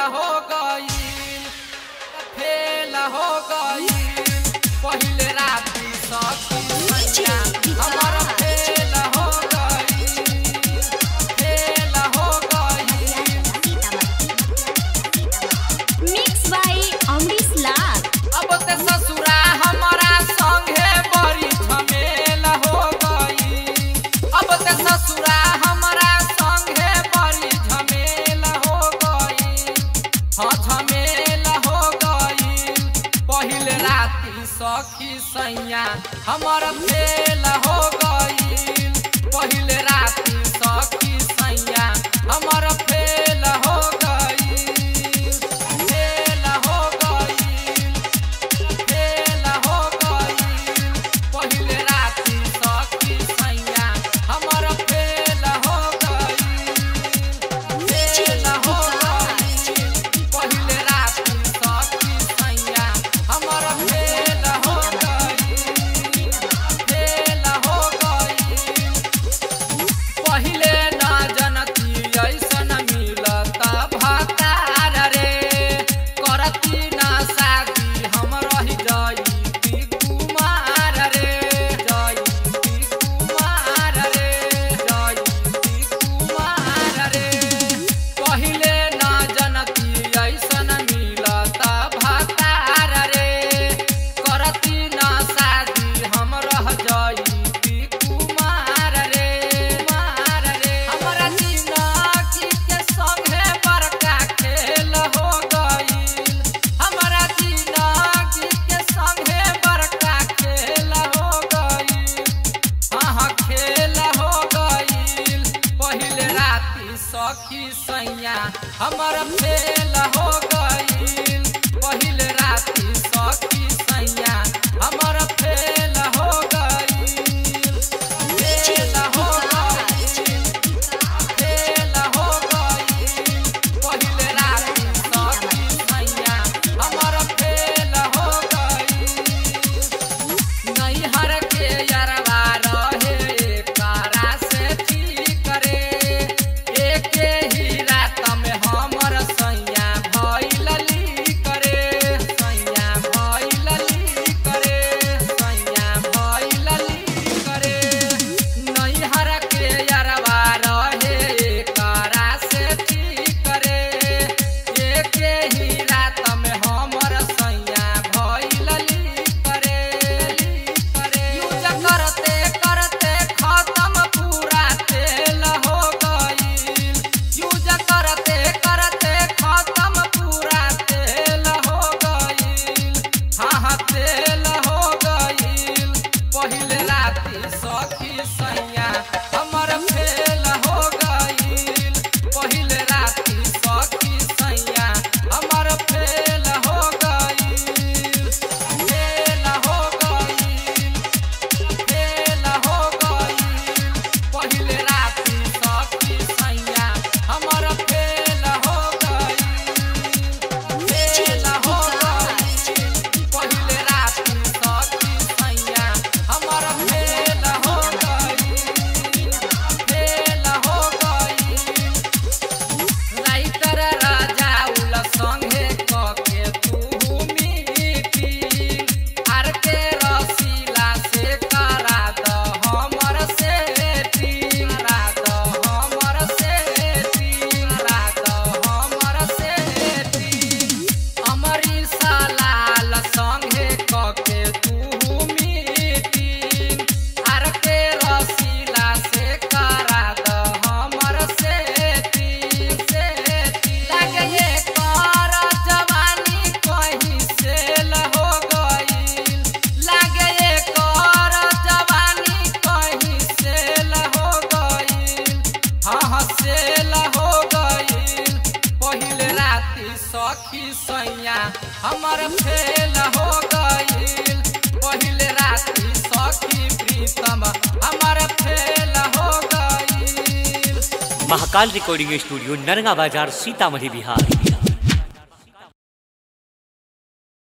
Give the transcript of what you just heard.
हो गईल फेल हो गईल पहिले राती सखी सैया हमर फेल हो गईल फेल हो गईल मिक्स बाय अमरीश लाल अब ते ससुरा हमारा संगे बड़ी झमेल हो गई अब ते ससुरा हमारा संगे बड़ी झमेल हो गई हाँ झमेल हो गई पहिल राती सखी सैया हमर फेल हो गई पहिल राती सखी सैया हमर फेल हो गई फेल हो गई फेल हो गईल पहिले राती सखी सैया हमर फेल हो गईल फेल हो गईल पहिले राती सखी सैया हमर फेल हो गईल फेल हो गईल पहिले न जनती ऐसन मिलता भतार रे करती न शादी हम रही जईती कुमार रे जईती कुमार रे जईती कुमार रे पहिले न जनती ऐसन मिलता भतार रे करती न शादी हम रह जईती कुमार रे कुमार रे हमरा जिंदगी के संगे बड़का खेल हो गईल हमरा जिंदगी के संगे बड़का खेल हो गईल हाँ हाँ खेल हो गईल पहिले राती सखी सैया हमर फेल हो गईल पहिले राती सखी सैया हमर फेल हो गईल फेल हो गईल फेल हो गईल पहिले राती सखी सैया हमर फेल हो गईल नैहर के यरवा रहे कारा से ठीक रे एके ही रात में हमर सैया भइल लीक रे सैया भइल लीक रे सैया भइल लीक रे नैहर के यरवा रहे कारा से ठीक रे एके ही रात में हमर सैया भइल लीक रे लीक रे यूज करते करते खत्म पूरा तेल हो गईल यूज करते करते खत्म पूरा तेल हो गईल हाँ हाँ तेल हो गईल पहिले राती सखी सैया हमर फेल हो गईल पहिले राती सखी सैया हमर फेल हो गईल फेल हो गईल फेल हो गईल पहिले राती सखी सैया हमर फेल हो गईल फेल हो गईल पहिले राती सखी सैया हमर फेल हो गईल फेल हो गईल राइटर राजा उल संगे कके तू मीटिंग आर के रसीला से करा द हमर सेटिंग करा द हमर सेटिंग करा द हमर सेटिंग अमरीश लाल संगे कके तू मीटिंग आर के रसीला से करा द हमर सेटिंग सेटिंग लागे ये कर जवानी कहीं सेल हो गईल लागे ये कर जवानी कहीं सेल हो गईल हाँ हाँ सेल हो गईल पहिले राती सखी सैया हमर फेल हो गईल पहिले राती सखी प्रीतम हमर फेल हो गईल महाकाल रिकॉर्डिंग स्टूडियो नरगा बाजार सीतामढ़ी बिहार